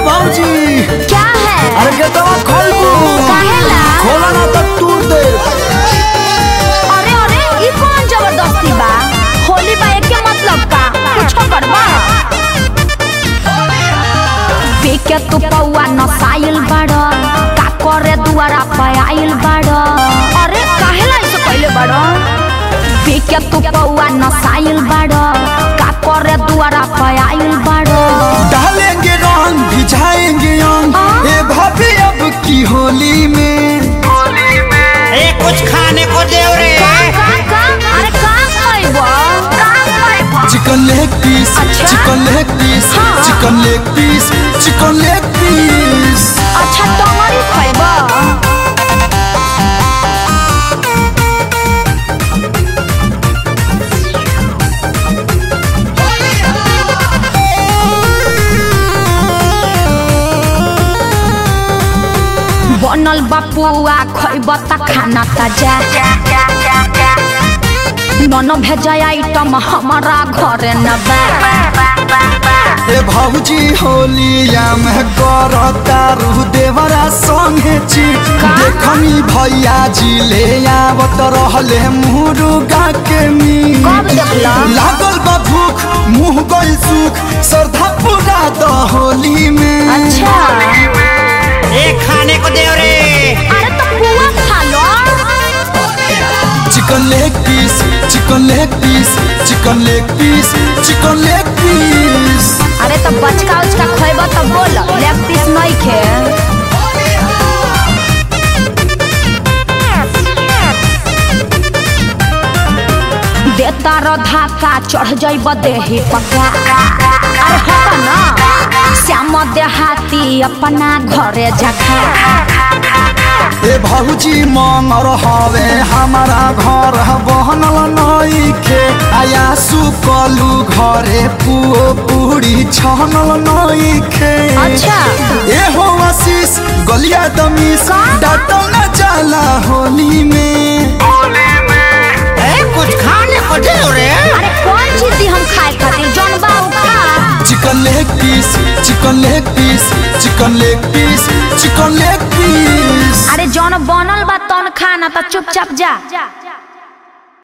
भाऊजी क्या है अरे गेटवा खोलबू काहेला? खोला ना तो तोड़ दे अरे अरे ई कौन जबरदस्ती बा होली बा के मतलब का कुछो करबा पीके तू पौआ नसाइल बाड़ का करे दुआरा पे आइल बाड़ अरे काहेला ऐसे कइले बाड़ पीके तू पौआ नसाइल बाड़ का करे दुआरा पे आइल बाड़ डालेंगे रंग भिजाएंगे अंग हाँ? ए भाभी अब की होली में ए कुछ खाने को दे रे का का का अरे का खइबो का खइबो चिकन लेग पीस अच्छा? चिकन लेग पीस हाँ। चिकन लेग पीस चिकन लेग पीस अच्छा टमारी खइबो बनल बापुआ खइब त खाना ताजा नन भेजा आइटम हमारा घरे न बा ए भाऊजी होलिया में करता रूह देवरा संगे ची देखनी भैया जी ले आवत रहले मुर्गा के मी कब देखला? लागल बा भूख मुंह गइल सुख श्रद्धा पूरा द होली में अच्छा ए खाने को दे रे अरे तो पुआ खा लो chicken leg piece chicken leg piece chicken leg piece chicken leg piece अरे तो बचका उचका खइब त बोल लेग पीस नहीं खे देता रो धाका चढ़ जाइब देही पका अरे हट ना श्याम देहाती अपना घरे जखा ए भाऊजी मंगर हवे हमारा घर बहनल नइखे आया सुकलू घरे पुओ पूरी छनल नइखे अच्छा ए हो आशीष गलिया दमीस का? डाटल न जाला होली में ए कुछ खाने को दे रे अरे कौन चीज दी हम खाए खातिर जौन बा उ खा chicken leg piece chicken leg piece chicken leg piece chicken leg piece अरे जौन बनल बा तौन खा ना त चुपचाप जा